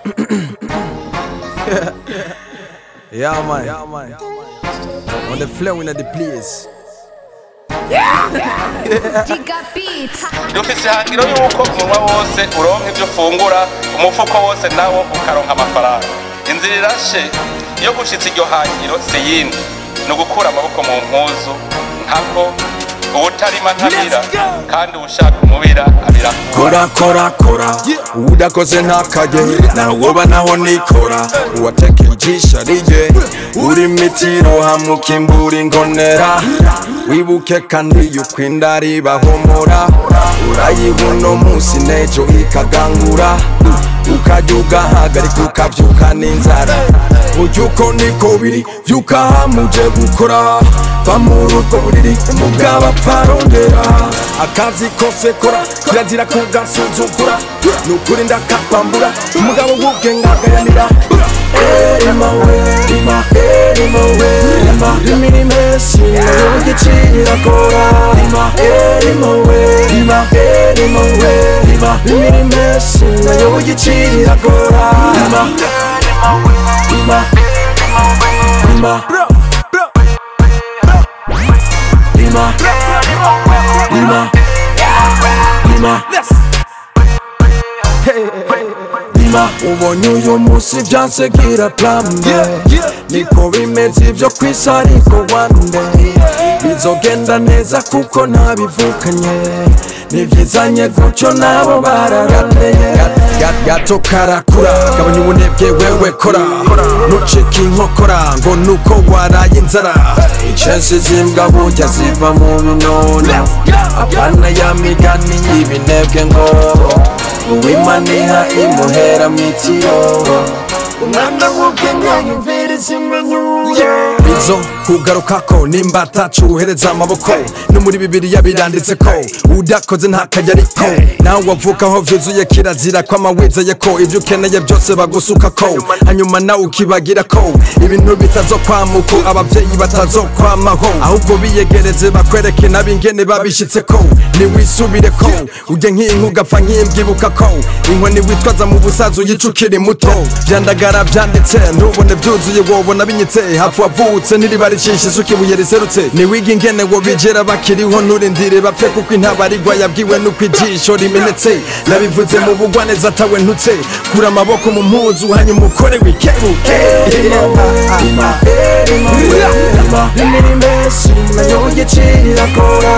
yeah, man. Yeah, man. On the flow in the place. Giga Beats. dufise ihangiro yuko umunwa wose uronka ibyo ufungura umufuko wose nawo ukaronka amafaranga inzira irashe iyo gushitsa iryo hangiro si yindi ni ugukura amaboko mu mpuzu nkako uwutarima ntabira kandi uwushaka umubira abira Kora kora kora udakoze ntakajye nawoba naho nikora uwateka ijisho riye uri mitiro hamukimbura ingonera wibuke kandi yuko inda ribahomora urayiha uno munsi n'ejo ikagangura ukajya ugahagarika ukabyuka n'inzara ujya uko niko biri byuka hamuje gukora va muri ubwo buriri umugabo apfa arondera akazi kose kora kirazira kugasuzugura ni ukuri ndakakwambura umugabo w'ubwenge agayanira erima we rima erima we rima imirimo yose nayo igiciro akora rima erima we rima erima we rima imirimo yose nayo igiciro akora rima rima rima rima rima rima rima ubonye uyu munsi byanse gira plambe niko bimeze ibyo ku isi ariko wande bizogenda neza kuko ntabivukanye nibyizanye gutyo nabo bararateye gato karakura gabanya ubunebwe wewe kora nucika inkokora ngo nuko waraye inzara icensi zimbwa burya ziva mu binono apana ya migani y'ibinebwe ngo uwimaniha imuhera mitiro umwana w'ubwenge yumviriza impanuro bizo kugarukako nimba atacuhereza amaboko no muri bibiliya biranditse ko udakoze ntakajya ariko nawe wavukaho vyuzuye kirazira ko amawizeye ko ivyo ukeneye byose bagusuka ko hanyuma nawe ukibagira ko ibintu bitazokwamuko abavyeyi batazokwamaho ahubwo biyegereze bakwereke nabingene babishitse ko niwisubire ko ujye nk'inka ugapfa nk'imbyibuka ko inkoni witwaza mu busaza uyica ukiri muto vyandagara vyanditse ntubone vyuzuye wobona binyitse hafu wavutse ntiriba ricisha isuka ibuye riserutse niwiga ingene wo bigera bakiriho nturindire bapfe kuko intabarigwa yabwiwe nuko ijisho rimenetse nabivuze mu bugwaneza atawe ntutse kura amaboko mu mpuzu hanyuma ukore wikebuke imirimo yose nayo igiciro akora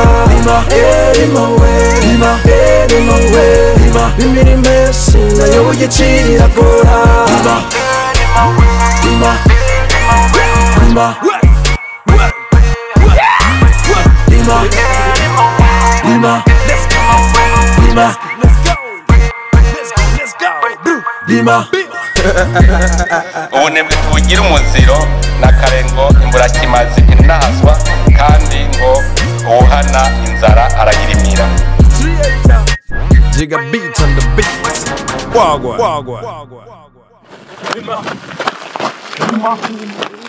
imirimo yose nayo igiciro akora Rima, Rima, Rima, Rima, Rima, Rima. ubunebwe tubugira umuziro n'akarengo imburakimazi inahazwa kandi ngo uwuhana inzara arayirimira Jigga beat on the beat. Wagwan. Wagwan.